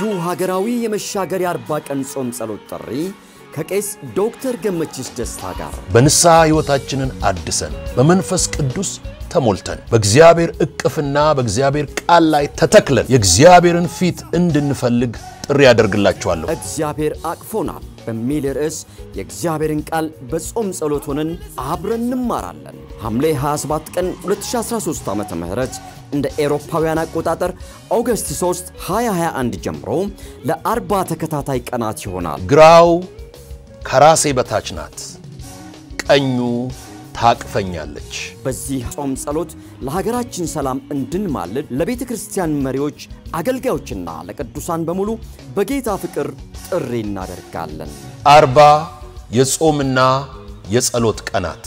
ልዩ ሀገራዊ የመሻገር የአርባ ቀን ጾም ጸሎት ጥሪ ከቄስ ዶክተር ገመችስ ደስታ ጋር በንስሐ ሕይወታችንን አድሰን በመንፈስ ቅዱስ ተሞልተን በእግዚአብሔር ዕቅፍና በእግዚአብሔር ቃል ላይ ተተክለን የእግዚአብሔርን ፊት እንድንፈልግ ጥሪ ያደርግላችኋለሁ። እግዚአብሔር አቅፎናል በሚል ርዕስ የእግዚአብሔርን ቃል በጾም ጸሎት ሆነን አብረን እንማራለን። ሐምሌ 27 ቀን 2013 ዓ ም እንደ ኤሮፓውያን አቆጣጠር ኦገስት 3 2021 ጀምሮ ለአርባ ተከታታይ ቀናት ይሆናል። ግራው ከራሴ በታች ናት፣ ቀኙ ታቅፈኛለች። በዚህ ጾም ጸሎት ለሀገራችን ሰላም እንድንማልድ ለቤተ ክርስቲያን መሪዎች፣ አገልጋዮችና ለቅዱሳን በሙሉ በጌታ ፍቅር ጥሪ እናደርጋለን። አርባ የጾምና የጸሎት ቀናት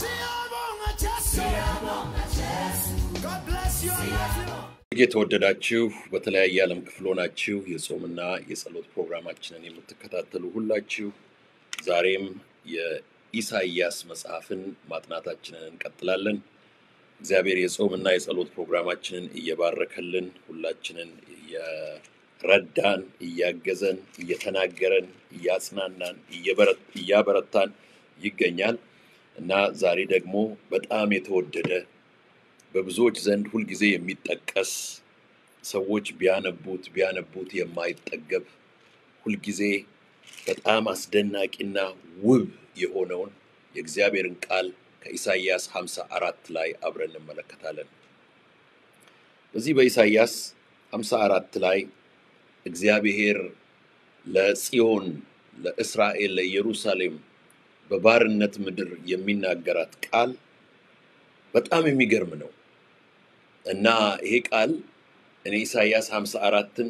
የተወደዳችሁ በተለያየ ዓለም ክፍል ሆናችሁ የጾምና የጸሎት ፕሮግራማችንን የምትከታተሉ ሁላችሁ ዛሬም የኢሳይያስ መጽሐፍን ማጥናታችንን እንቀጥላለን። እግዚአብሔር የጾምና የጸሎት ፕሮግራማችንን እየባረከልን ሁላችንን እየረዳን፣ እያገዘን፣ እየተናገረን፣ እያጽናናን፣ እያበረታን ይገኛል እና ዛሬ ደግሞ በጣም የተወደደ በብዙዎች ዘንድ ሁልጊዜ የሚጠቀስ ሰዎች ቢያነቡት ቢያነቡት የማይጠገብ ሁልጊዜ በጣም አስደናቂና ውብ የሆነውን የእግዚአብሔርን ቃል ከኢሳይያስ 54 ላይ አብረን እንመለከታለን። በዚህ በኢሳይያስ 54 ላይ እግዚአብሔር ለጽዮን፣ ለእስራኤል፣ ለኢየሩሳሌም በባርነት ምድር የሚናገራት ቃል በጣም የሚገርም ነው እና ይሄ ቃል እኔ ኢሳይያስ 54ን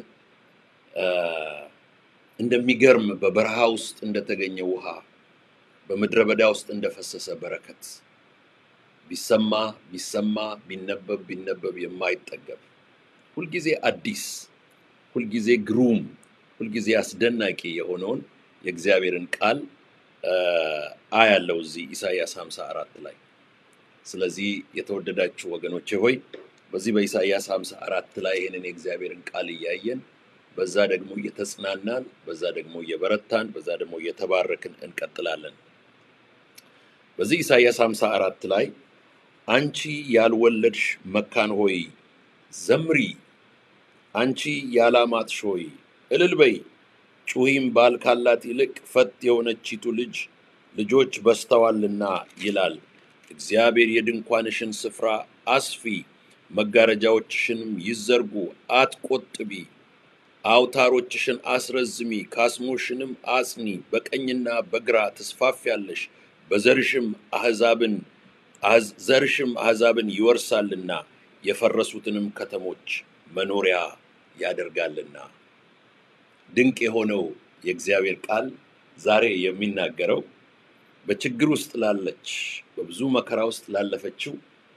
እንደሚገርም በበረሃ ውስጥ እንደተገኘ ውሃ በምድረ በዳ ውስጥ እንደፈሰሰ በረከት ቢሰማ ቢሰማ ቢነበብ ቢነበብ የማይጠገብ ሁልጊዜ አዲስ ሁልጊዜ ግሩም ሁልጊዜ አስደናቂ የሆነውን የእግዚአብሔርን ቃል አያለው እዚህ ኢሳይያስ 54 ላይ። ስለዚህ የተወደዳችሁ ወገኖቼ ሆይ በዚህ በኢሳይያስ 54 ላይ ይህንን የእግዚአብሔርን ቃል እያየን በዛ ደግሞ እየተጽናናን በዛ ደግሞ እየበረታን በዛ ደግሞ እየተባረክን እንቀጥላለን። በዚህ ኢሳይያስ 54 ላይ አንቺ ያልወለድሽ መካን ሆይ ዘምሪ፣ አንቺ ያላማጥሽ ሆይ እልል በይ፣ ጩኺም ባል ካላት ይልቅ ፈት የሆነቺቱ ልጅ ልጆች በዝተዋልና ይላል እግዚአብሔር። የድንኳንሽን ስፍራ አስፊ፣ መጋረጃዎችሽንም ይዘርጉ፣ አትቆጥቢ አውታሮችሽን አስረዝሚ፣ ካስሞሽንም አጽኒ። በቀኝና በግራ ትስፋፊያለሽ፣ በዘርሽም አሕዛብን ዘርሽም አሕዛብን ይወርሳልና የፈረሱትንም ከተሞች መኖሪያ ያደርጋልና። ድንቅ የሆነው የእግዚአብሔር ቃል ዛሬ የሚናገረው በችግር ውስጥ ላለች በብዙ መከራ ውስጥ ላለፈችው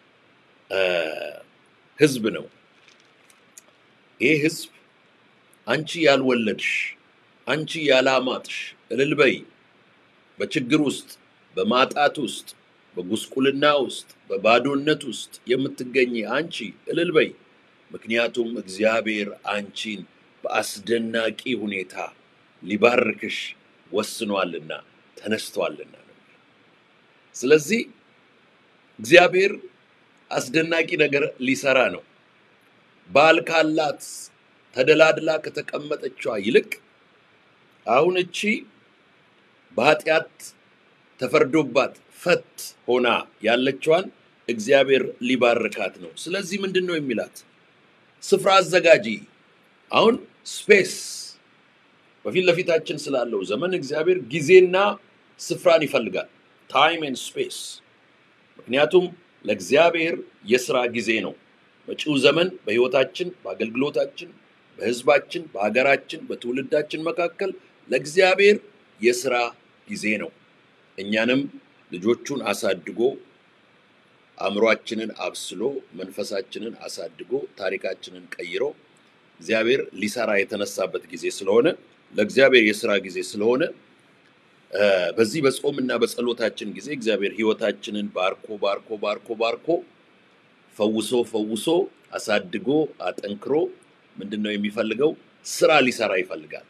ሕዝብ ነው። ይህ ሕዝብ አንቺ ያልወለድሽ አንቺ ያላማጥሽ እልል በይ። በችግር ውስጥ በማጣት ውስጥ በጉስቁልና ውስጥ በባዶነት ውስጥ የምትገኝ አንቺ እልል በይ፣ ምክንያቱም እግዚአብሔር አንቺን በአስደናቂ ሁኔታ ሊባርክሽ ወስኗልና ተነስቷልና ነው። ስለዚህ እግዚአብሔር አስደናቂ ነገር ሊሰራ ነው። ባል ካላት ተደላድላ ከተቀመጠችዋ ይልቅ አሁን እቺ በኃጢአት ተፈርዶባት ፈት ሆና ያለችዋን እግዚአብሔር ሊባርካት ነው። ስለዚህ ምንድን ነው የሚላት? ስፍራ አዘጋጂ። አሁን ስፔስ በፊት ለፊታችን ስላለው ዘመን እግዚአብሔር ጊዜና ስፍራን ይፈልጋል። ታይም ኤንድ ስፔስ። ምክንያቱም ለእግዚአብሔር የስራ ጊዜ ነው። መጪው ዘመን በህይወታችን፣ በአገልግሎታችን በህዝባችን፣ በሀገራችን፣ በትውልዳችን መካከል ለእግዚአብሔር የስራ ጊዜ ነው። እኛንም ልጆቹን አሳድጎ አእምሯችንን አብስሎ መንፈሳችንን አሳድጎ ታሪካችንን ቀይሮ እግዚአብሔር ሊሰራ የተነሳበት ጊዜ ስለሆነ ለእግዚአብሔር የስራ ጊዜ ስለሆነ በዚህ በጾምና በጸሎታችን ጊዜ እግዚአብሔር ህይወታችንን ባርኮ ባርኮ ባርኮ ባርኮ ፈውሶ ፈውሶ አሳድጎ አጠንክሮ ምንድን ነው የሚፈልገው? ስራ ሊሰራ ይፈልጋል።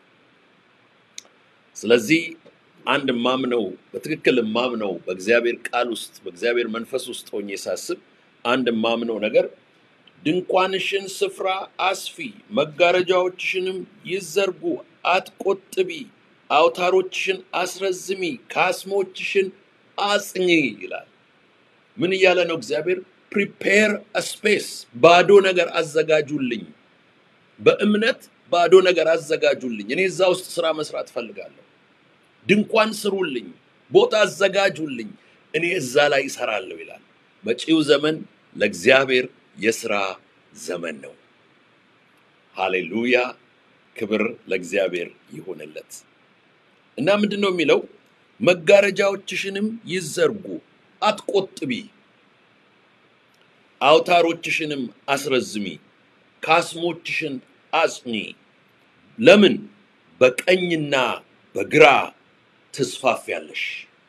ስለዚህ አንድ ማምነው በትክክል ማምነው በእግዚአብሔር ቃል ውስጥ በእግዚአብሔር መንፈስ ውስጥ ሆኜ ሳስብ አንድ ማምነው ነገር ድንኳንሽን ስፍራ አስፊ፣ መጋረጃዎችሽንም ይዘርጉ፣ አትቆጥቢ፣ አውታሮችሽን አስረዝሚ፣ ካስሞችሽን አጽኚ ይላል። ምን እያለ ነው እግዚአብሔር? ፕሪፔር ስፔስ፣ ባዶ ነገር አዘጋጁልኝ። በእምነት ባዶ ነገር አዘጋጁልኝ። እኔ እዛ ውስጥ ስራ መስራት እፈልጋለሁ። ድንኳን ስሩልኝ፣ ቦታ አዘጋጁልኝ፣ እኔ እዛ ላይ እሰራለሁ ይላል። መጪው ዘመን ለእግዚአብሔር የስራ ዘመን ነው። ሃሌሉያ! ክብር ለእግዚአብሔር ይሆንለት እና ምንድን ነው የሚለው? መጋረጃዎችሽንም ይዘርጉ፣ አትቆጥቢ፣ አውታሮችሽንም አስረዝሚ፣ ካስሞችሽን አጽኚ። ለምን? በቀኝና በግራ ትስፋፊያለሽ።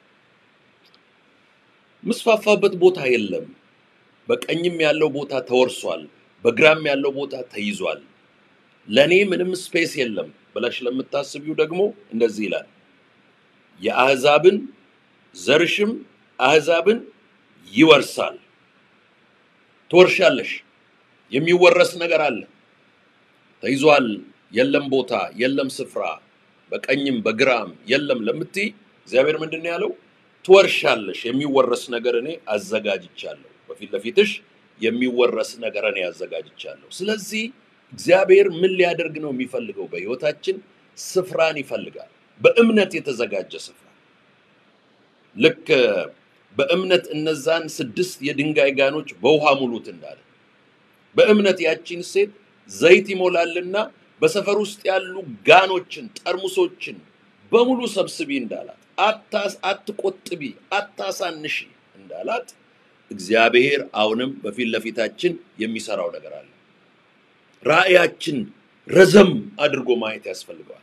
ምስፋፋበት ቦታ የለም። በቀኝም ያለው ቦታ ተወርሷል፣ በግራም ያለው ቦታ ተይዟል። ለእኔ ምንም ስፔስ የለም ብለሽ ለምታስቢው ደግሞ እንደዚህ ይላል፣ የአሕዛብን ዘርሽም አሕዛብን ይወርሳል። ትወርሻለሽ። የሚወረስ ነገር አለ። ተይዟል፣ የለም ቦታ፣ የለም ስፍራ፣ በቀኝም በግራም የለም ለምትይ እግዚአብሔር ምንድን ነው ያለው? ትወርሻለሽ። የሚወረስ ነገር እኔ አዘጋጅቻለሁ። በፊት ለፊትሽ የሚወረስ ነገር እኔ አዘጋጅቻለሁ። ስለዚህ እግዚአብሔር ምን ሊያደርግ ነው የሚፈልገው? በሕይወታችን ስፍራን ይፈልጋል። በእምነት የተዘጋጀ ስፍራ ልክ በእምነት እነዛን ስድስት የድንጋይ ጋኖች በውሃ ሙሉት እንዳለ በእምነት ያቺን ሴት ዘይት ይሞላልና በሰፈር ውስጥ ያሉ ጋኖችን፣ ጠርሙሶችን በሙሉ ሰብስቢ እንዳላት፣ አታስ አትቆጥቢ፣ አታሳንሺ እንዳላት እግዚአብሔር አሁንም በፊት ለፊታችን የሚሰራው ነገር አለ። ራእያችን ረዘም አድርጎ ማየት ያስፈልገዋል።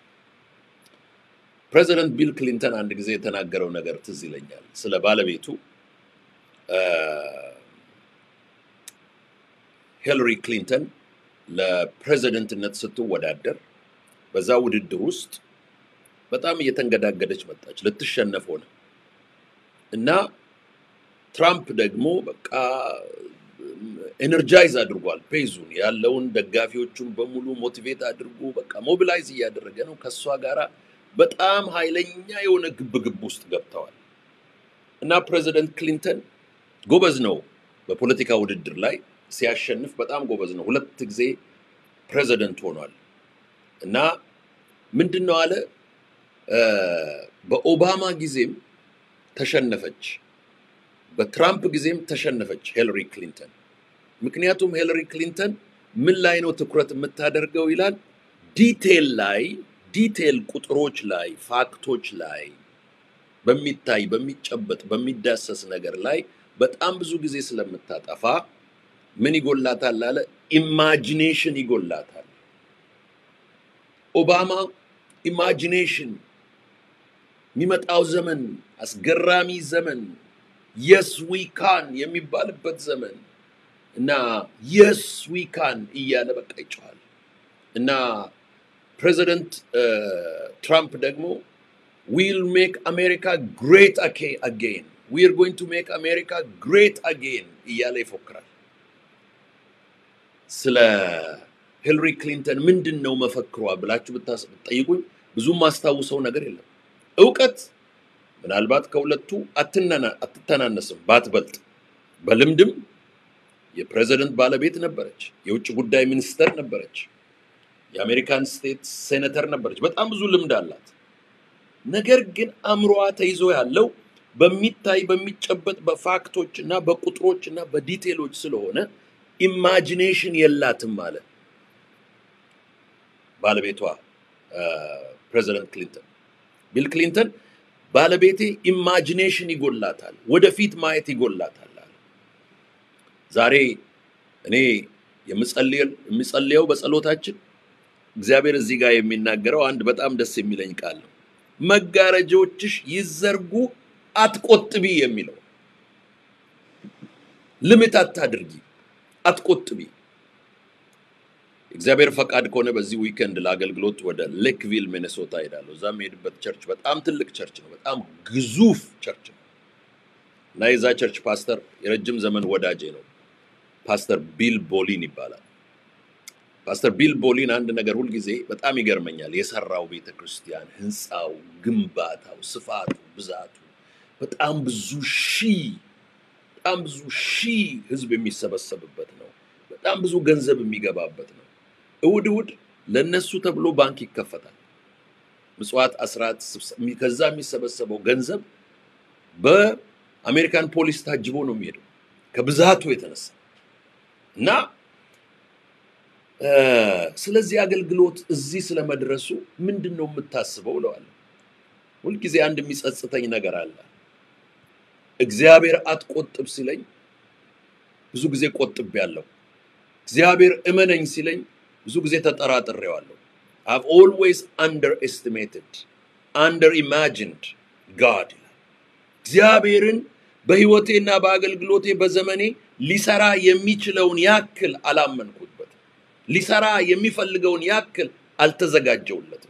ፕሬዚደንት ቢል ክሊንተን አንድ ጊዜ የተናገረው ነገር ትዝ ይለኛል። ስለ ባለቤቱ ሂለሪ ክሊንተን ለፕሬዚደንትነት ስትወዳደር በዛ ውድድር ውስጥ በጣም እየተንገዳገደች መጣች፣ ልትሸነፍ ሆነ እና ትራምፕ ደግሞ በቃ ኤነርጃይዝ አድርጓል። ፔዙን ያለውን ደጋፊዎቹን በሙሉ ሞቲቬት አድርጎ በቃ ሞቢላይዝ እያደረገ ነው። ከእሷ ጋራ በጣም ኃይለኛ የሆነ ግብግብ ውስጥ ገብተዋል እና ፕሬዚደንት ክሊንተን ጎበዝ ነው በፖለቲካ ውድድር ላይ ሲያሸንፍ በጣም ጎበዝ ነው። ሁለት ጊዜ ፕሬዚደንት ሆኗል እና ምንድን ነው አለ በኦባማ ጊዜም ተሸነፈች፣ በትራምፕ ጊዜም ተሸነፈች ሂለሪ ክሊንተን። ምክንያቱም ሂለሪ ክሊንተን ምን ላይ ነው ትኩረት የምታደርገው ይላል ዲቴል ላይ ዲቴል ቁጥሮች ላይ ፋክቶች ላይ በሚታይ በሚጨበጥ በሚዳሰስ ነገር ላይ በጣም ብዙ ጊዜ ስለምታጠፋ ምን ይጎላታል አለ ኢማጂኔሽን ይጎላታል። ኦባማ ኢማጂኔሽን የሚመጣው ዘመን አስገራሚ ዘመን የስ ዊካን የሚባልበት ዘመን እና የስ ዊካን እያለ በቃ ይጮኋል እና ፕሬዚደንት ትራምፕ ደግሞ ዊል ሜክ አሜሪካ ግሬት አጌን ዊር ጎይንግ ቱ ሜክ አሜሪካ ግሬት አጌን እያለ ይፎክራል። ስለ ሂለሪ ክሊንተን ምንድን ነው መፈክሯ ብላችሁ ብትጠይቁኝ ብዙም ማስታውሰው ነገር የለም። እውቀት ምናልባት ከሁለቱ አትተናነስም ባትበልጥ፣ በልምድም የፕሬዚደንት ባለቤት ነበረች፣ የውጭ ጉዳይ ሚኒስተር ነበረች፣ የአሜሪካን ስቴት ሴኔተር ነበረች። በጣም ብዙ ልምድ አላት። ነገር ግን አእምሮዋ ተይዞ ያለው በሚታይ በሚጨበጥ በፋክቶች እና በቁጥሮች እና በዲቴሎች ስለሆነ ኢማጂኔሽን የላትም ማለት ባለቤቷ ፕሬዚደንት ክሊንተን ቢል ክሊንተን ባለቤቴ ኢማጂኔሽን ይጎላታል፣ ወደፊት ማየት ይጎላታል አለ። ዛሬ እኔ የምጸልየው በጸሎታችን እግዚአብሔር እዚህ ጋር የሚናገረው አንድ በጣም ደስ የሚለኝ ቃል ነው። መጋረጃዎችሽ ይዘርጉ አትቆጥቢ የሚለው ልምት አታድርጊ፣ አትቆጥቢ። እግዚአብሔር ፈቃድ ከሆነ በዚህ ዊከንድ ለአገልግሎት ወደ ሌክቪል ሚኔሶታ ሄዳለሁ። እዛ የሄድበት ቸርች በጣም ትልቅ ቸርች ነው። በጣም ግዙፍ ቸርች ነው እና የዛ ቸርች ፓስተር የረጅም ዘመን ወዳጄ ነው። ፓስተር ቢል ቦሊን ይባላል። ፓስተር ቢል ቦሊን አንድ ነገር ሁልጊዜ በጣም ይገርመኛል። የሰራው ቤተ ክርስቲያን ህንፃው፣ ግንባታው፣ ስፋቱ፣ ብዛቱ በጣም ብዙ ሺህ በጣም ብዙ ሺህ ህዝብ የሚሰበሰብበት ነው። በጣም ብዙ ገንዘብ የሚገባበት ነው። እሁድ እሁድ ለነሱ ተብሎ ባንክ ይከፈታል። ምጽዋት፣ አስራት፣ ስብሰ- ከዛ የሚሰበሰበው ገንዘብ በአሜሪካን ፖሊስ ታጅቦ ነው የሚሄደው ከብዛቱ የተነሳ እና እ፣ ስለዚህ አገልግሎት እዚህ ስለመድረሱ ምንድን ነው የምታስበው እለዋለሁ። ሁልጊዜ አንድ የሚጸጽተኝ ነገር አለ። እግዚአብሔር አትቆጥብ ሲለኝ ብዙ ጊዜ ቆጥቤያለሁ። እግዚአብሔር እመነኝ ሲለኝ ብዙ ጊዜ ተጠራጥሬዋለሁ። I've always underestimated, underimagined God ይላል። እግዚአብሔርን በህይወቴና በአገልግሎቴ በዘመኔ ሊሰራ የሚችለውን ያክል አላመንኩበትም። ሊሰራ የሚፈልገውን ያክል አልተዘጋጀውለትም።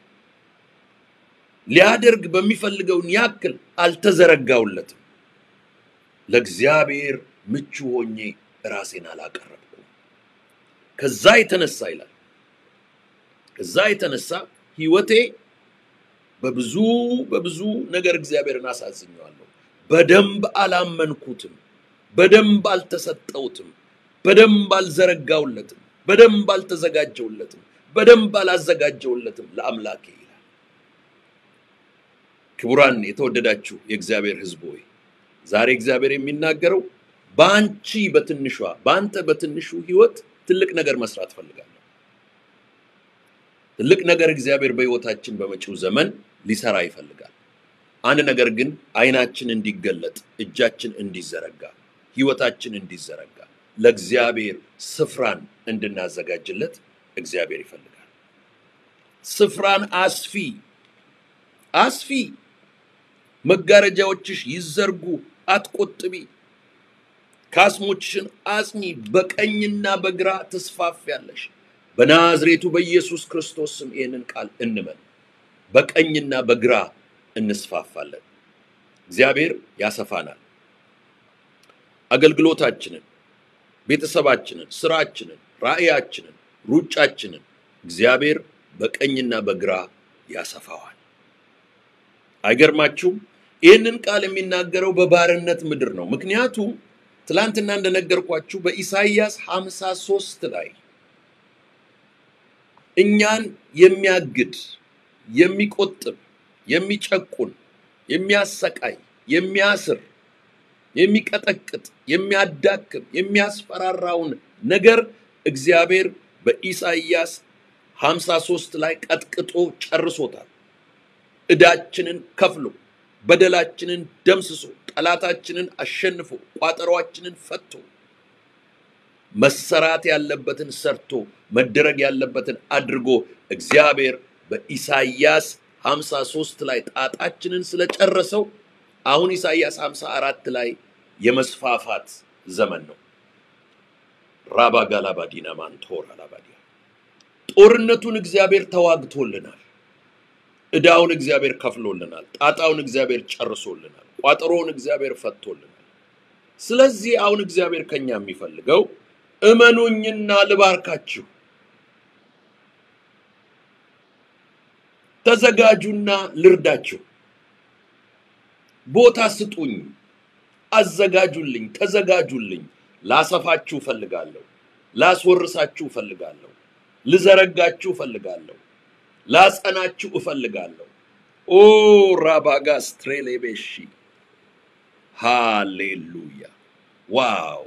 ሊያደርግ በሚፈልገውን ያክል አልተዘረጋውለትም። ለእግዚአብሔር ምቹ ሆኜ ራሴን አላቀረብኩም። ከዛ የተነሳ ይላል ከዛ የተነሳ ህይወቴ በብዙ በብዙ ነገር እግዚአብሔርን አሳዝኘዋለሁ። በደንብ አላመንኩትም፣ በደንብ አልተሰጠውትም፣ በደንብ አልዘረጋውለትም፣ በደንብ አልተዘጋጀውለትም፣ በደንብ አላዘጋጀውለትም ለአምላኬ ይላል። ክቡራን የተወደዳችሁ የእግዚአብሔር ሕዝብ ሆይ ዛሬ እግዚአብሔር የሚናገረው በአንቺ በትንሿ በአንተ በትንሹ ህይወት ትልቅ ነገር መስራት ፈልጋለሁ። ትልቅ ነገር እግዚአብሔር በህይወታችን በመጪው ዘመን ሊሰራ ይፈልጋል። አንድ ነገር ግን አይናችን እንዲገለጥ፣ እጃችን እንዲዘረጋ፣ ህይወታችን እንዲዘረጋ ለእግዚአብሔር ስፍራን እንድናዘጋጅለት እግዚአብሔር ይፈልጋል። ስፍራን አስፊ አስፊ፣ መጋረጃዎችሽ ይዘርጉ፣ አትቆጥቢ፣ ካስሞችሽን አጽኚ፣ በቀኝና በግራ ትስፋፊያለሽ። በናዝሬቱ በኢየሱስ ክርስቶስ ስም ይህንን ቃል እንመን። በቀኝና በግራ እንስፋፋለን። እግዚአብሔር ያሰፋናል። አገልግሎታችንን፣ ቤተሰባችንን፣ ስራችንን፣ ራእያችንን፣ ሩጫችንን እግዚአብሔር በቀኝና በግራ ያሰፋዋል። አይገርማችሁም? ይህንን ቃል የሚናገረው በባርነት ምድር ነው። ምክንያቱም ትላንትና እንደነገርኳችሁ በኢሳይያስ 53 ላይ እኛን የሚያግድ የሚቆጥብ የሚጨቁን የሚያሰቃይ የሚያስር የሚቀጠቅጥ የሚያዳክም የሚያስፈራራውን ነገር እግዚአብሔር በኢሳይያስ 53 ላይ ቀጥቅጦ ጨርሶታል። ዕዳችንን ከፍሎ በደላችንን ደምስሶ ጠላታችንን አሸንፎ ቋጠሯችንን ፈቶ መሰራት ያለበትን ሰርቶ መደረግ ያለበትን አድርጎ እግዚአብሔር በኢሳይያስ 53 ላይ ጣጣችንን ስለጨረሰው አሁን ኢሳይያስ 54 ላይ የመስፋፋት ዘመን ነው። ራባ ጋላባዲና ማንቶር አላባዲያ ጦርነቱን እግዚአብሔር ተዋግቶልናል። ዕዳውን እግዚአብሔር ከፍሎልናል። ጣጣውን እግዚአብሔር ጨርሶልናል። ቋጠሮውን እግዚአብሔር ፈቶልናል። ስለዚህ አሁን እግዚአብሔር ከኛ የሚፈልገው እመኑኝና ልባርካችሁ፣ ተዘጋጁና ልርዳችሁ፣ ቦታ ስጡኝ፣ አዘጋጁልኝ፣ ተዘጋጁልኝ። ላሰፋችሁ እፈልጋለሁ፣ ላስወርሳችሁ እፈልጋለሁ፣ ልዘረጋችሁ እፈልጋለሁ፣ ላጸናችሁ እፈልጋለሁ። ኦ ራባጋስ ትሬሌቤሺ ሃሌሉያ ዋው!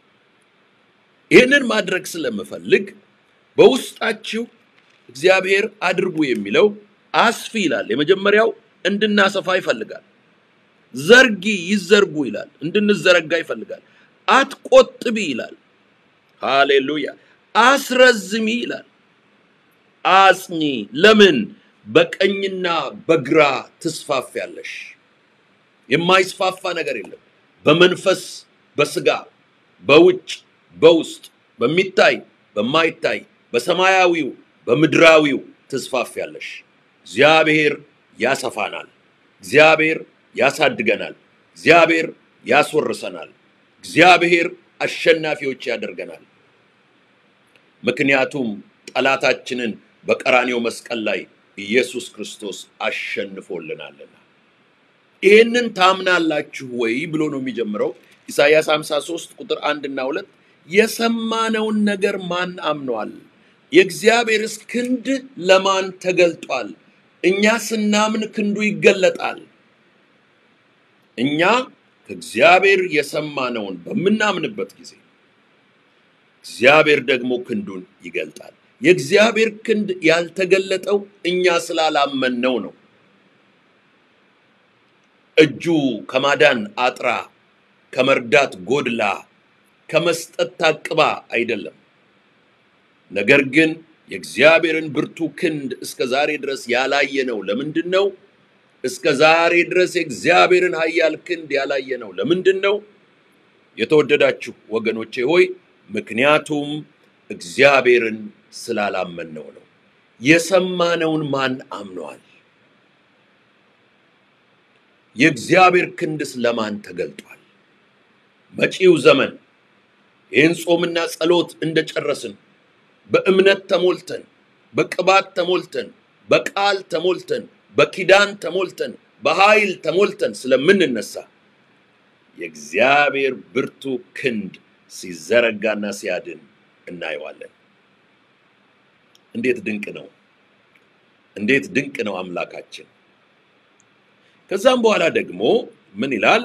ይህንን ማድረግ ስለምፈልግ በውስጣችሁ እግዚአብሔር አድርጉ የሚለው አስፊ ይላል። የመጀመሪያው እንድናሰፋ ይፈልጋል። ዘርጊ ይዘርጉ ይላል። እንድንዘረጋ ይፈልጋል። አትቆጥቢ ይላል። ሃሌሉያ። አስረዝሚ ይላል። አጽኚ። ለምን? በቀኝና በግራ ትስፋፊያለሽ። የማይስፋፋ ነገር የለም። በመንፈስ በስጋ በውጭ በውስጥ በሚታይ በማይታይ በሰማያዊው በምድራዊው ትስፋፊያለሽ። እግዚአብሔር ያሰፋናል። እግዚአብሔር ያሳድገናል። እግዚአብሔር ያስወርሰናል። እግዚአብሔር አሸናፊዎች ያደርገናል። ምክንያቱም ጠላታችንን በቀራኔው መስቀል ላይ ኢየሱስ ክርስቶስ አሸንፎልናልና። ይህንን ታምናላችሁ ወይ ብሎ ነው የሚጀምረው ኢሳይያስ 53 ቁጥር አንድ እና ሁለት የሰማነውን ነገር ማን አምኗል? የእግዚአብሔርስ ክንድ ለማን ተገልጧል? እኛ ስናምን ክንዱ ይገለጣል። እኛ ከእግዚአብሔር የሰማነውን በምናምንበት ጊዜ እግዚአብሔር ደግሞ ክንዱን ይገልጣል። የእግዚአብሔር ክንድ ያልተገለጠው እኛ ስላላመንነው ነው። እጁ ከማዳን አጥራ፣ ከመርዳት ጎድላ፣ ከመስጠት ታቅባ አይደለም። ነገር ግን የእግዚአብሔርን ብርቱ ክንድ እስከ ዛሬ ድረስ ያላየነው ለምንድን ነው? እስከ ዛሬ ድረስ የእግዚአብሔርን ኃያል ክንድ ያላየነው ለምንድን ነው? የተወደዳችሁ ወገኖቼ ሆይ ምክንያቱም እግዚአብሔርን ስላላመንነው ነው። የሰማነውን ማን አምነዋል? የእግዚአብሔር ክንድስ ለማን ተገልጧል? መጪው ዘመን ይህን ጾምና ጸሎት እንደጨረስን በእምነት ተሞልተን በቅባት ተሞልተን በቃል ተሞልተን በኪዳን ተሞልተን በኃይል ተሞልተን ስለምንነሳ የእግዚአብሔር ብርቱ ክንድ ሲዘረጋና ሲያድን እናየዋለን። እንዴት ድንቅ ነው! እንዴት ድንቅ ነው አምላካችን! ከዛም በኋላ ደግሞ ምን ይላል?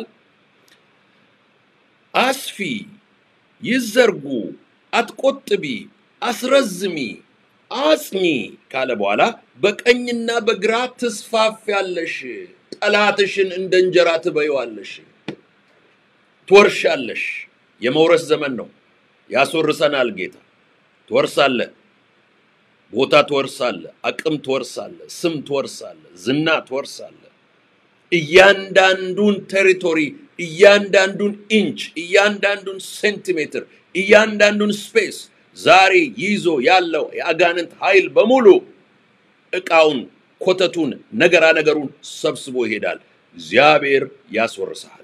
አስፊ፣ ይዘርጉ፣ አትቆጥቢ፣ አስረዝሚ፣ አጽኚ ካለ በኋላ በቀኝና በግራ ትስፋፊያለሽ፣ ጠላትሽን እንደ እንጀራ ትበይዋለሽ፣ ትወርሻለሽ። የመውረስ ዘመን ነው። ያስወርሰናል ጌታ። ትወርሳለ፣ ቦታ ትወርሳለ፣ አቅም ትወርሳለ፣ ስም ትወርሳለ፣ ዝና ትወርሳለ። እያንዳንዱን ቴሪቶሪ፣ እያንዳንዱን ኢንች፣ እያንዳንዱን ሴንቲሜትር፣ እያንዳንዱን ስፔስ ዛሬ ይዞ ያለው የአጋንንት ኃይል በሙሉ ዕቃውን፣ ኮተቱን፣ ነገራ ነገሩን ሰብስቦ ይሄዳል። እግዚአብሔር ያስወርሰሃል።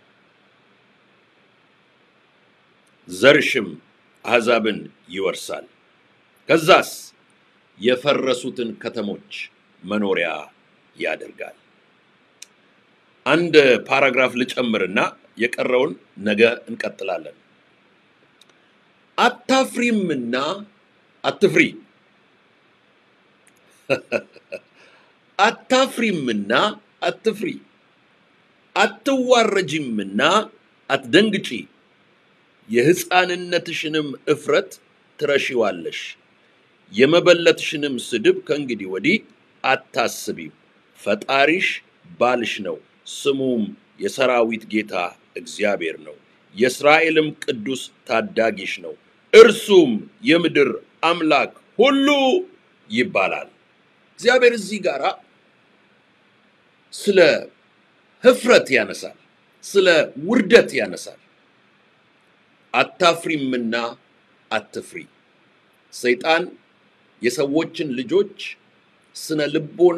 ዘርሽም አሕዛብን ይወርሳል። ከዛስ የፈረሱትን ከተሞች መኖሪያ ያደርጋል። አንድ ፓራግራፍ ልጨምርና የቀረውን ነገ እንቀጥላለን። አታፍሪምና አትፍሪ፣ አታፍሪምና አትፍሪ፣ አትዋረጂምና አትደንግጪ የሕፃንነትሽንም እፍረት ትረሺዋለሽ፣ የመበለትሽንም ስድብ ከእንግዲህ ወዲህ አታስቢም። ፈጣሪሽ ባልሽ ነው፣ ስሙም የሰራዊት ጌታ እግዚአብሔር ነው። የእስራኤልም ቅዱስ ታዳጊሽ ነው፣ እርሱም የምድር አምላክ ሁሉ ይባላል። እግዚአብሔር እዚህ ጋር ስለ ህፍረት ያነሳል፣ ስለ ውርደት ያነሳል። አታፍሪምና አትፍሪ። ሰይጣን የሰዎችን ልጆች ስነ ልቦና፣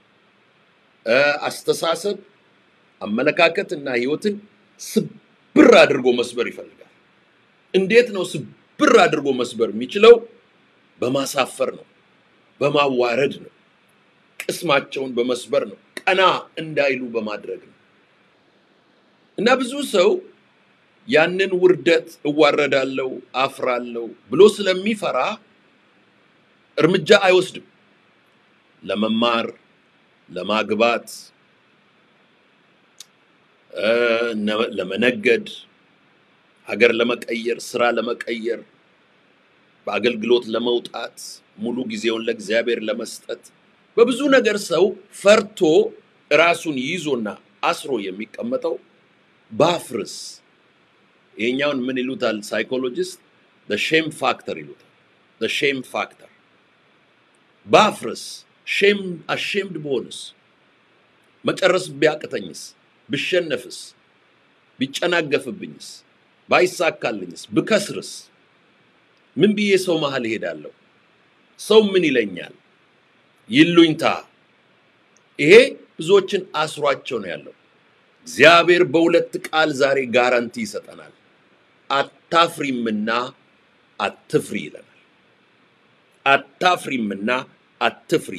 አስተሳሰብ፣ አመለካከት እና ህይወትን ስብር አድርጎ መስበር ይፈልጋል። እንዴት ነው ስብር አድርጎ መስበር የሚችለው? በማሳፈር ነው፣ በማዋረድ ነው፣ ቅስማቸውን በመስበር ነው፣ ቀና እንዳይሉ በማድረግ ነው እና ብዙ ሰው ያንን ውርደት እዋረዳለሁ፣ አፍራለሁ ብሎ ስለሚፈራ እርምጃ አይወስድም። ለመማር፣ ለማግባት፣ ለመነገድ፣ ሀገር ለመቀየር፣ ስራ ለመቀየር፣ በአገልግሎት ለመውጣት፣ ሙሉ ጊዜውን ለእግዚአብሔር ለመስጠት በብዙ ነገር ሰው ፈርቶ ራሱን ይዞና አስሮ የሚቀመጠው ባፍርስ ይሄኛውን ምን ይሉታል ሳይኮሎጂስት ሼም ፋክተር ይሉታል። ሼም ፋክተር ባፍርስ ሼም አሼምድ በሆንስ መጨረስ ቢያቅተኝስ ብሸነፍስ ቢጨናገፍብኝስ ባይሳካልኝስ ብከስርስ ምን ብዬ ሰው መሀል እሄዳለሁ? ሰው ምን ይለኛል? ይሉኝታ። ይሄ ብዙዎችን አስሯቸው ነው ያለው። እግዚአብሔር በሁለት ቃል ዛሬ ጋራንቲ ይሰጠናል። አታፍሪምና አትፍሪ ይለናል። አታፍሪምና አትፍሪ፣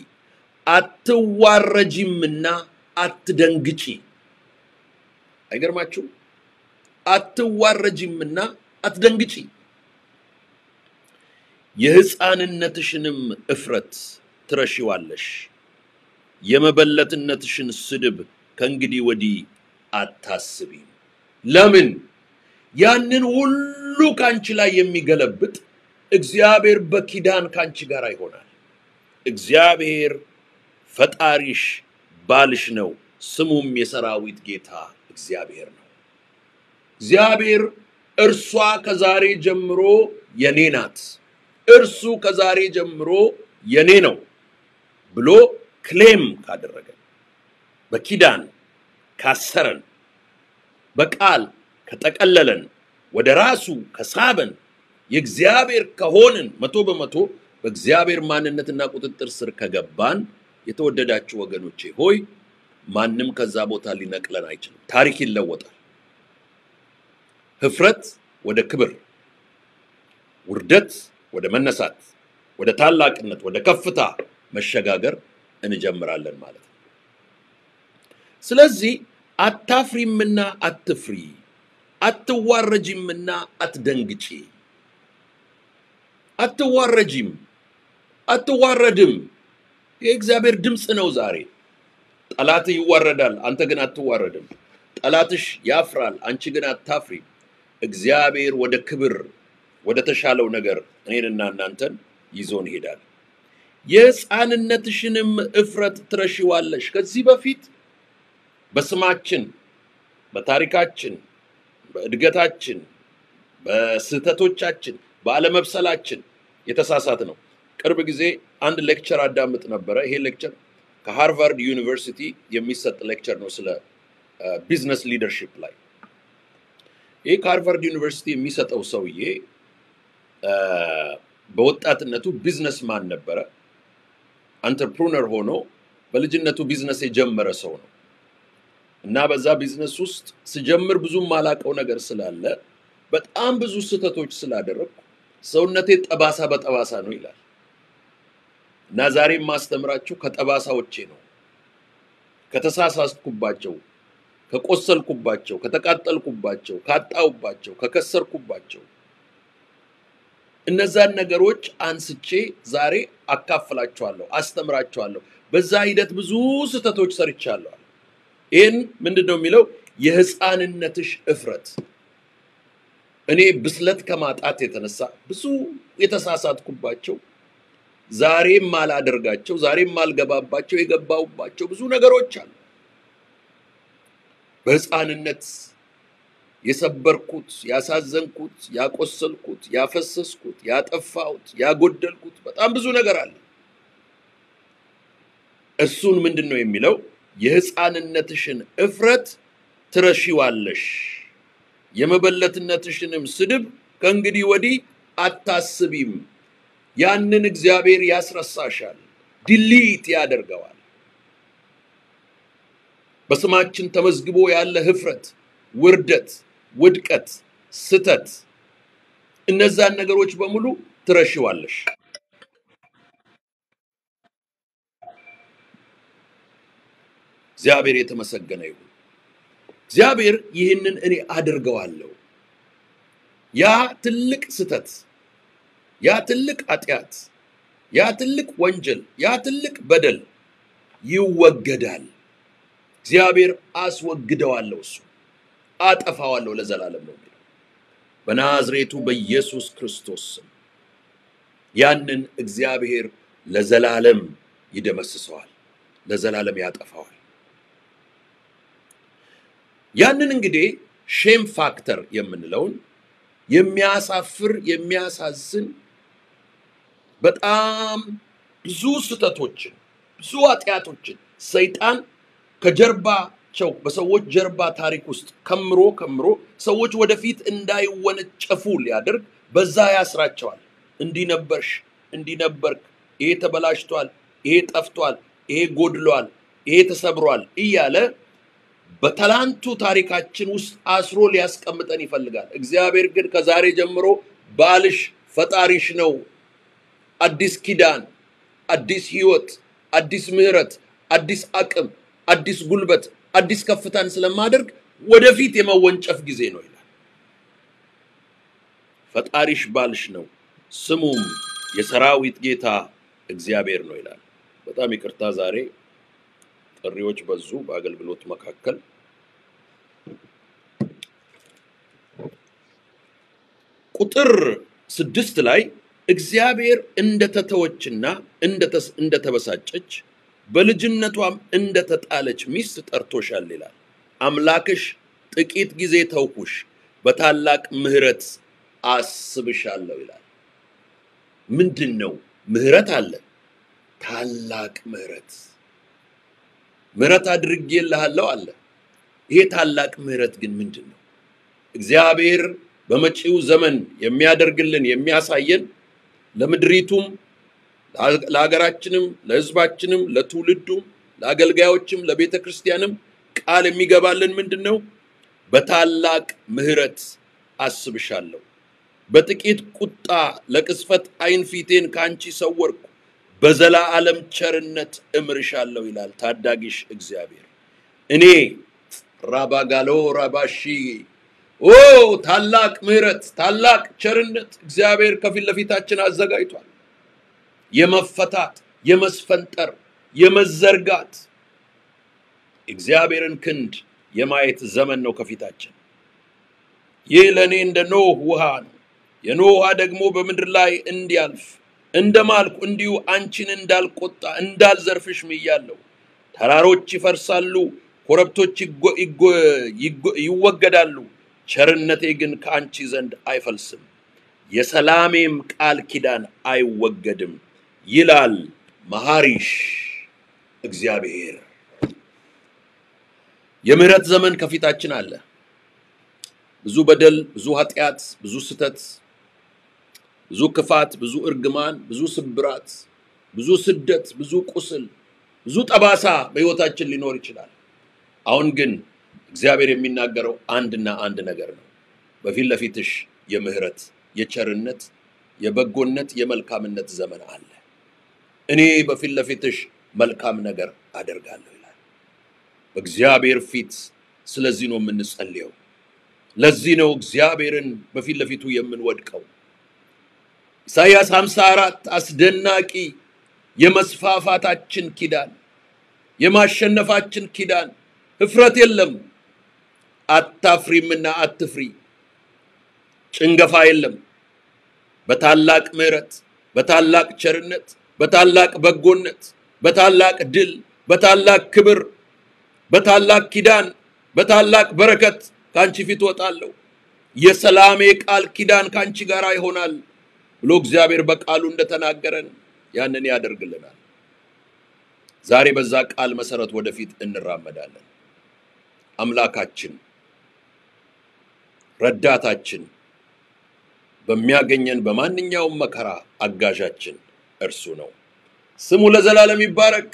አትዋረጂምና አትደንግጪ። አይገርማችሁም? አትዋረጂምና አትደንግጪ። የሕፃንነትሽንም እፍረት ትረሺዋለሽ፣ የመበለትነትሽን ስድብ ከእንግዲህ ወዲህ አታስቢም። ለምን? ያንን ሁሉ ካንቺ ላይ የሚገለብጥ እግዚአብሔር በኪዳን ካንቺ ጋር ይሆናል። እግዚአብሔር ፈጣሪሽ ባልሽ ነው፣ ስሙም የሰራዊት ጌታ እግዚአብሔር ነው። እግዚአብሔር እርሷ ከዛሬ ጀምሮ የኔ ናት፣ እርሱ ከዛሬ ጀምሮ የኔ ነው ብሎ ክሌም ካደረገን፣ በኪዳን ካሰረን፣ በቃል ከጠቀለለን፣ ወደ ራሱ ከሳበን፣ የእግዚአብሔር ከሆንን መቶ በመቶ በእግዚአብሔር ማንነትና ቁጥጥር ስር ከገባን የተወደዳችሁ ወገኖቼ ሆይ ማንም ከዛ ቦታ ሊነቅለን አይችልም። ታሪክ ይለወጣል። ህፍረት ወደ ክብር፣ ውርደት ወደ መነሳት፣ ወደ ታላቅነት፣ ወደ ከፍታ መሸጋገር እንጀምራለን ማለት ነው። ስለዚህ አታፍሪምና አትፍሪ፣ አትዋረጂምና አትደንግጪ። አትዋረጂም፣ አትዋረድም። የእግዚአብሔር ድምፅ ነው ዛሬ። ጠላትህ ይዋረዳል፣ አንተ ግን አትዋረድም። ጠላትሽ ያፍራል፣ አንቺ ግን አታፍሪም። እግዚአብሔር ወደ ክብር ወደ ተሻለው ነገር እኔንና እናንተን ይዞን ይሄዳል። የሕፃንነትሽንም እፍረት ትረሺዋለሽ። ከዚህ በፊት በስማችን፣ በታሪካችን፣ በእድገታችን፣ በስህተቶቻችን፣ በአለመብሰላችን የተሳሳት ነው። ቅርብ ጊዜ አንድ ሌክቸር አዳምጥ ነበረ። ይሄ ሌክቸር ከሃርቫርድ ዩኒቨርሲቲ የሚሰጥ ሌክቸር ነው ስለ ቢዝነስ ሊደርሺፕ ላይ። ይህ ከሃርቫርድ ዩኒቨርሲቲ የሚሰጠው ሰውዬ በወጣትነቱ ቢዝነስማን ነበረ። አንትርፕሩነር ሆኖ በልጅነቱ ቢዝነስ የጀመረ ሰው ነው እና በዛ ቢዝነስ ውስጥ ስጀምር ብዙም ማላቀው ነገር ስላለ በጣም ብዙ ስህተቶች ስላደረግኩ ሰውነቴ ጠባሳ በጠባሳ ነው ይላል እና ዛሬ የማስተምራችሁ ከጠባሳዎቼ ነው ከተሳሳትኩባቸው ከቆሰልኩባቸው ከተቃጠልኩባቸው ካጣውባቸው ከከሰርኩባቸው እነዛን ነገሮች አንስቼ ዛሬ አካፍላችኋለሁ፣ አስተምራችኋለሁ። በዛ ሂደት ብዙ ስህተቶች ሰርቻለሁ። ይህን ምንድን ነው የሚለው? የህፃንነትሽ እፍረት። እኔ ብስለት ከማጣት የተነሳ ብዙ የተሳሳትኩባቸው ዛሬም ማላደርጋቸው ዛሬም ማልገባባቸው የገባውባቸው ብዙ ነገሮች አሉ። በህፃንነት የሰበርኩት፣ ያሳዘንኩት፣ ያቆሰልኩት፣ ያፈሰስኩት፣ ያጠፋሁት፣ ያጎደልኩት በጣም ብዙ ነገር አለ። እሱን ምንድን ነው የሚለው? የህፃንነትሽን እፍረት ትረሺዋለሽ፣ የመበለትነትሽንም ስድብ ከእንግዲህ ወዲህ አታስቢም። ያንን እግዚአብሔር ያስረሳሻል፣ ዲሊት ያደርገዋል። በስማችን ተመዝግቦ ያለ ህፍረት፣ ውርደት፣ ውድቀት፣ ስተት፣ እነዛን ነገሮች በሙሉ ትረሺዋለሽ። እግዚአብሔር የተመሰገነ ይሁን። እግዚአብሔር ይህንን እኔ አድርገዋለሁ። ያ ትልቅ ስተት፣ ያ ትልቅ ኃጢአት፣ ያ ትልቅ ወንጀል፣ ያ ትልቅ በደል ይወገዳል። እግዚአብሔር አስወግደዋለሁ፣ እሱ አጠፋዋለሁ ለዘላለም ነው የሚለው በናዝሬቱ በኢየሱስ ክርስቶስ ስም ያንን እግዚአብሔር ለዘላለም ይደመስሰዋል፣ ለዘላለም ያጠፋዋል። ያንን እንግዲህ ሼም ፋክተር የምንለውን የሚያሳፍር የሚያሳዝን በጣም ብዙ ስህተቶችን ብዙ ኃጢአቶችን ሰይጣን ከጀርባቸው በሰዎች ጀርባ ታሪክ ውስጥ ከምሮ ከምሮ ሰዎች ወደፊት እንዳይወነጨፉ ሊያደርግ በዛ ያስራቸዋል። እንዲህ ነበርሽ፣ እንዲህ ነበርክ፣ ይሄ ተበላሽቷል፣ ይሄ ጠፍቷል፣ ይሄ ጎድሏል፣ ይሄ ተሰብሯል እያለ በትላንቱ ታሪካችን ውስጥ አስሮ ሊያስቀምጠን ይፈልጋል። እግዚአብሔር ግን ከዛሬ ጀምሮ ባልሽ ፈጣሪሽ ነው። አዲስ ኪዳን፣ አዲስ ህይወት፣ አዲስ ምህረት፣ አዲስ አቅም፣ አዲስ ጉልበት፣ አዲስ ከፍታን ስለማደርግ ወደፊት የመወንጨፍ ጊዜ ነው ይላል። ፈጣሪሽ ባልሽ ነው፣ ስሙም የሰራዊት ጌታ እግዚአብሔር ነው ይላል። በጣም ይቅርታ ዛሬ ጥሪዎች በዙ በአገልግሎት መካከል። ቁጥር ስድስት ላይ እግዚአብሔር እንደተተወችና እንደተስ- እንደተበሳጨች በልጅነቷም እንደተጣለች ሚስት ጠርቶሻል ይላል። አምላክሽ ጥቂት ጊዜ ተውኩሽ፣ በታላቅ ምሕረት አስብሻለሁ ይላል። ምንድን ነው? ምሕረት አለ። ታላቅ ምሕረት ምሕረት አድርጌልሃለሁ አለ። ይሄ ታላቅ ምሕረት ግን ምንድን ነው? እግዚአብሔር በመጪው ዘመን የሚያደርግልን የሚያሳየን ለምድሪቱም ለሀገራችንም ለሕዝባችንም ለትውልዱም ለአገልጋዮችም ለቤተ ክርስቲያንም ቃል የሚገባልን ምንድን ነው? በታላቅ ምሕረት አስብሻለሁ፣ በጥቂት ቁጣ ለቅጽበት ዓይን ፊቴን ከአንቺ ሰወርኩ፣ በዘላለም ቸርነት እምርሻለሁ ይላል ታዳጊሽ እግዚአብሔር። እኔ ራባጋሎ ራባሺ ኦ ታላቅ ምሕረት ታላቅ ቸርነት እግዚአብሔር ከፊት ለፊታችን አዘጋጅቷል። የመፈታት የመስፈንጠር የመዘርጋት እግዚአብሔርን ክንድ የማየት ዘመን ነው ከፊታችን። ይህ ለእኔ እንደ ኖህ ውሃ ነው። የኖህ ውሃ ደግሞ በምድር ላይ እንዲያልፍ እንደ ማልኩ እንዲሁ አንቺን እንዳልቆጣ እንዳልዘርፍሽ ምያለሁ። ተራሮች ይፈርሳሉ፣ ኮረብቶች ይጎ- ይጎ- ይጎ- ይወገዳሉ፣ ቸርነቴ ግን ከአንቺ ዘንድ አይፈልስም፣ የሰላሜም ቃል ኪዳን አይወገድም ይላል መሐሪሽ እግዚአብሔር። የምህረት ዘመን ከፊታችን አለ። ብዙ በደል፣ ብዙ ኃጢአት፣ ብዙ ስተት፣ ብዙ ክፋት፣ ብዙ እርግማን፣ ብዙ ስብራት፣ ብዙ ስደት፣ ብዙ ቁስል፣ ብዙ ጠባሳ በሕይወታችን ሊኖር ይችላል። አሁን ግን እግዚአብሔር የሚናገረው አንድና አንድ ነገር ነው። በፊት ለፊትሽ የምህረት፣ የቸርነት፣ የበጎነት፣ የመልካምነት ዘመን አለ። እኔ በፊት ለፊትሽ መልካም ነገር አደርጋለሁ ይላል። በእግዚአብሔር ፊት ስለዚህ ነው የምንጸልየው። ለዚህ ነው እግዚአብሔርን በፊት ለፊቱ የምንወድቀው። ኢሳይያስ 54 አስደናቂ የመስፋፋታችን ኪዳን፣ የማሸነፋችን ኪዳን፣ ህፍረት የለም፣ አታፍሪምና አትፍሪ፣ ጭንገፋ የለም። በታላቅ ምሕረት፣ በታላቅ ቸርነት፣ በታላቅ በጎነት፣ በታላቅ ድል፣ በታላቅ ክብር፣ በታላቅ ኪዳን፣ በታላቅ በረከት ከአንቺ ፊት ወጣለሁ። የሰላሜ ቃል ኪዳን ከአንቺ ጋር ይሆናል ብሎ እግዚአብሔር በቃሉ እንደተናገረን ያንን ያደርግልናል። ዛሬ በዛ ቃል መሰረት ወደፊት እንራመዳለን። አምላካችን ረዳታችን፣ በሚያገኘን በማንኛውም መከራ አጋዣችን እርሱ ነው። ስሙ ለዘላለም ይባረክ።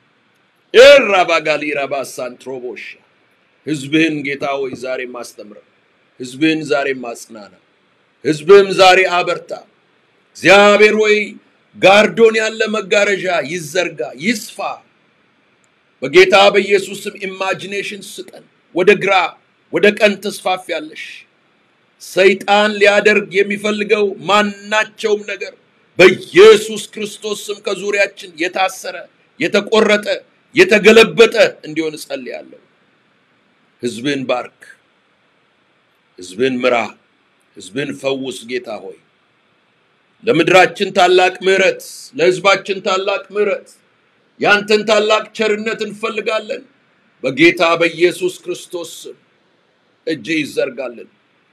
ኤራባጋሊ ራባሳን ትሮቦሻ ህዝብህን ጌታ ሆይ ዛሬ ማስተምረ፣ ህዝብህን ዛሬ ማጽናና፣ ህዝብህም ዛሬ አበርታ። እግዚአብሔር ሆይ ጋርዶን ያለ መጋረጃ ይዘርጋ፣ ይስፋ። በጌታ በኢየሱስ ስም ኢማጂኔሽን ስጠን። ወደ ግራ ወደ ቀኝ ትስፋፊያለሽ። ሰይጣን ሊያደርግ የሚፈልገው ማናቸውም ነገር በኢየሱስ ክርስቶስ ስም ከዙሪያችን የታሰረ የተቆረጠ የተገለበጠ እንዲሆን እጸልያለሁ። ህዝብን ባርክ፣ ህዝብን ምራ፣ ህዝብን ፈውስ። ጌታ ሆይ ለምድራችን ታላቅ ምሕረት፣ ለህዝባችን ታላቅ ምሕረት፣ ያንተን ታላቅ ቸርነት እንፈልጋለን። በጌታ በኢየሱስ ክርስቶስ ስም እጅ ይዘርጋልን።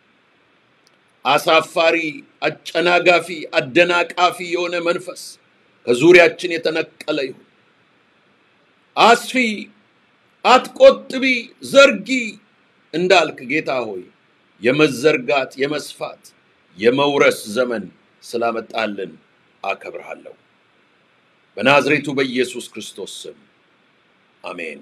አሳፋሪ፣ አጨናጋፊ፣ አደናቃፊ የሆነ መንፈስ ከዙሪያችን የተነቀለ ይሁን። አስፊ፣ አትቆጥቢ፣ ዘርጊ እንዳልክ ጌታ ሆይ የመዘርጋት የመስፋት የመውረስ ዘመን ስላመጣልን አከብርሃለሁ። በናዝሬቱ በኢየሱስ ክርስቶስ ስም አሜን።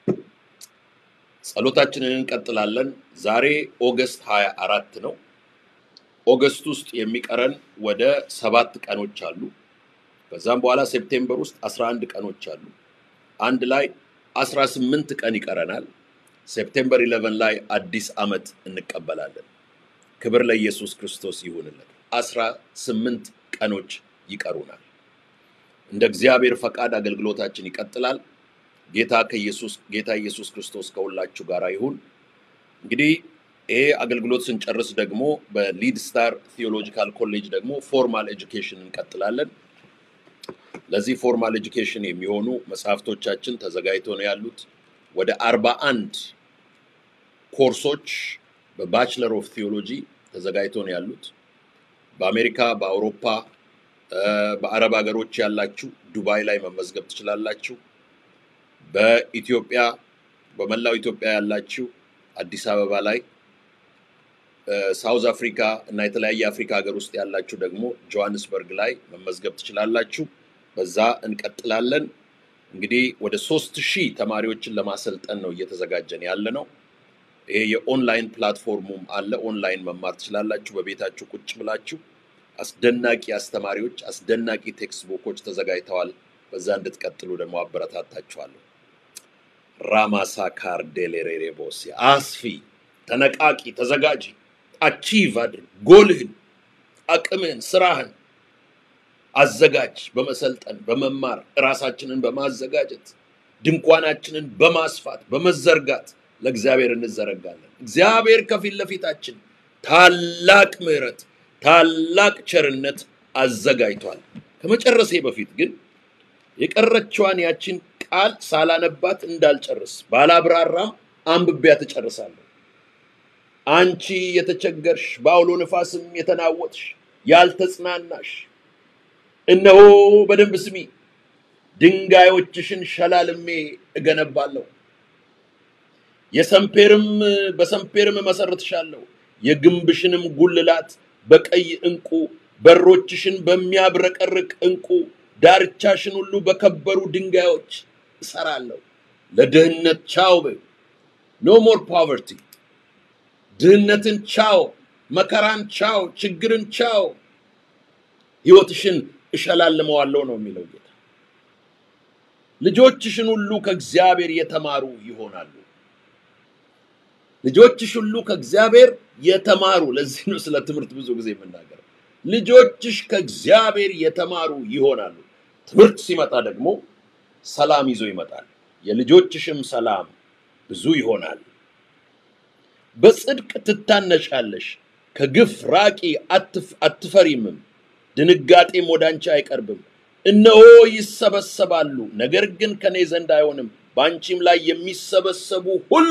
ጸሎታችንን እንቀጥላለን። ዛሬ ኦገስት 24 ነው። ኦገስት ውስጥ የሚቀረን ወደ ሰባት ቀኖች አሉ። ከዛም በኋላ ሴፕቴምበር ውስጥ 11 ቀኖች አሉ። አንድ ላይ 18 ቀን ይቀረናል። ሴፕቴምበር 11 ላይ አዲስ ዓመት እንቀበላለን። ክብር ለኢየሱስ ክርስቶስ ይሁንለት። 18 ቀኖች ይቀሩናል። እንደ እግዚአብሔር ፈቃድ አገልግሎታችን ይቀጥላል። ጌታ ከኢየሱስ ጌታ ኢየሱስ ክርስቶስ ከሁላችሁ ጋር ይሁን። እንግዲህ ይሄ አገልግሎት ስንጨርስ ደግሞ በሊድ ስታር ቴዎሎጂካል ኮሌጅ ደግሞ ፎርማል ኤጁኬሽን እንቀጥላለን። ለዚህ ፎርማል ኤጁኬሽን የሚሆኑ መጽሐፍቶቻችን ተዘጋጅተው ነው ያሉት። ወደ አርባ አንድ ኮርሶች በባችለር ኦፍ ቴዎሎጂ ተዘጋጅተው ነው ያሉት። በአሜሪካ፣ በአውሮፓ፣ በአረብ ሀገሮች ያላችሁ ዱባይ ላይ መመዝገብ ትችላላችሁ። በኢትዮጵያ በመላው ኢትዮጵያ ያላችሁ አዲስ አበባ ላይ ሳውዝ አፍሪካ እና የተለያየ አፍሪካ ሀገር ውስጥ ያላችሁ ደግሞ ጆሃንስበርግ ላይ መመዝገብ ትችላላችሁ። በዛ እንቀጥላለን። እንግዲህ ወደ ሶስት ሺህ ተማሪዎችን ለማሰልጠን ነው እየተዘጋጀን ያለ ነው። ይሄ የኦንላይን ፕላትፎርሙም አለ። ኦንላይን መማር ትችላላችሁ በቤታችሁ ቁጭ ብላችሁ። አስደናቂ አስተማሪዎች፣ አስደናቂ ቴክስት ቡኮች ተዘጋጅተዋል። በዛ እንድትቀጥሉ ደግሞ አበረታታችኋለሁ። ራማሳ ካርዴሌሬሬቦስ አስፊ፣ ተነቃቂ፣ ተዘጋጂ፣ አቺቭ አድርግ። ጎልህን፣ አቅምህን፣ ስራህን አዘጋጅ። በመሰልጠን በመማር ራሳችንን በማዘጋጀት ድንኳናችንን በማስፋት በመዘርጋት ለእግዚአብሔር እንዘረጋለን። እግዚአብሔር ከፊት ለፊታችን ታላቅ ምሕረት፣ ታላቅ ቸርነት አዘጋጅቷል። ከመጨረሴ በፊት ግን የቀረችዋን ያችን ቃል ሳላነባት እንዳልጨርስ ባላብራራም አንብቤያ ትጨርሳለሁ። አንቺ የተቸገርሽ በአውሎ ነፋስም የተናወጥሽ ያልተጽናናሽ፣ እነሆ በደንብ ስሚ፣ ድንጋዮችሽን ሸላልሜ እገነባለሁ፣ የሰምፔርም በሰምፔርም እመሰርትሻለሁ፣ የግንብሽንም ጉልላት በቀይ ዕንቁ በሮችሽን በሚያብረቀርቅ ዕንቁ ዳርቻሽን ሁሉ በከበሩ ድንጋዮች እሰራለሁ። ለድህነት ቻው በይው። ኖ ሞር ፖቨርቲ። ድህነትን ቻው፣ መከራን ቻው፣ ችግርን ቻው። ህይወትሽን እሸላልመዋለሁ ነው የሚለው ጌታ። ልጆችሽን ሁሉ ከእግዚአብሔር የተማሩ ይሆናሉ። ልጆችሽ ሁሉ ከእግዚአብሔር የተማሩ። ለዚህ ነው ስለ ትምህርት ብዙ ጊዜ የምናገረው። ልጆችሽ ከእግዚአብሔር የተማሩ ይሆናሉ። ትምህርት ሲመጣ ደግሞ ሰላም ይዞ ይመጣል። የልጆችሽም ሰላም ብዙ ይሆናል። በጽድቅ ትታነሻለሽ፣ ከግፍ ራቂ፣ አትፍ- አትፈሪምም። ድንጋጤም ወደ አንቺ አይቀርብም። እነሆ ይሰበሰባሉ፣ ነገር ግን ከኔ ዘንድ አይሆንም። በአንቺም ላይ የሚሰበሰቡ ሁሉ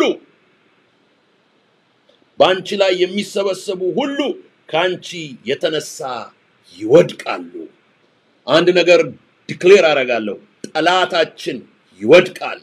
በአንቺ ላይ የሚሰበሰቡ ሁሉ ከአንቺ የተነሳ ይወድቃሉ። አንድ ነገር ዲክሌር አደርጋለሁ፣ ጠላታችን ይወድቃል።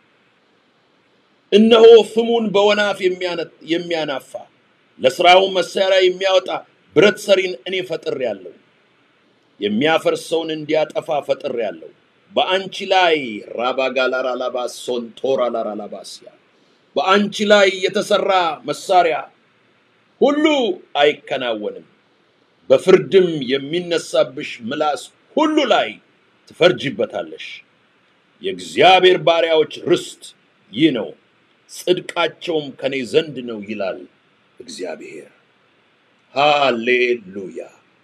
እነሆ ፍሙን በወናፍ የሚያነ- የሚያናፋ ለስራውን መሳሪያ የሚያወጣ ብረት ሰሪን እኔ ፈጥሬአለሁ፣ የሚያፈርሰውን እንዲያጠፋ ፈጥሬአለሁ። በአንቺ ላይ ራባጋላራላባስ ሶንቶራላራላባስያ በአንቺ ላይ የተሰራ መሳሪያ ሁሉ አይከናወንም። በፍርድም የሚነሳብሽ ምላስ ሁሉ ላይ ትፈርጂበታለሽ። የእግዚአብሔር ባሪያዎች ርስት ይህ ነው፣ ጽድቃቸውም ከኔ ዘንድ ነው ይላል እግዚአብሔር። ሃሌሉያ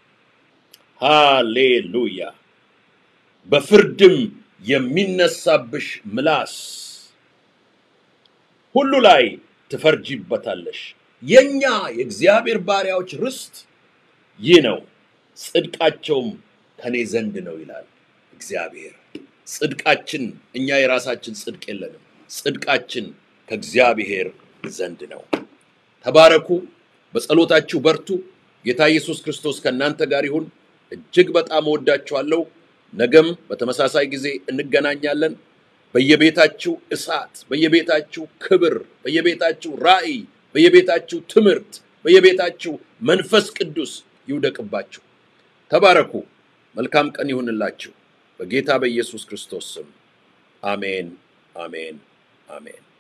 ሃሌሉያ። በፍርድም የሚነሳብሽ ምላስ ሁሉ ላይ ትፈርጂበታለሽ። የኛ የእግዚአብሔር ባሪያዎች ርስት ይህ ነው፣ ጽድቃቸውም ከኔ ዘንድ ነው ይላል እግዚአብሔር። ጽድቃችን እኛ የራሳችን ጽድቅ የለንም። ጽድቃችን ከእግዚአብሔር ዘንድ ነው። ተባረኩ። በጸሎታችሁ በርቱ። ጌታ ኢየሱስ ክርስቶስ ከእናንተ ጋር ይሁን። እጅግ በጣም እወዳችኋለሁ። ነገም በተመሳሳይ ጊዜ እንገናኛለን። በየቤታችሁ እሳት፣ በየቤታችሁ ክብር፣ በየቤታችሁ ራእይ፣ በየቤታችሁ ትምህርት፣ በየቤታችሁ መንፈስ ቅዱስ ይውደቅባችሁ። ተባረኩ። መልካም ቀን ይሁንላችሁ። በጌታ በኢየሱስ ክርስቶስ ስም አሜን፣ አሜን፣ አሜን።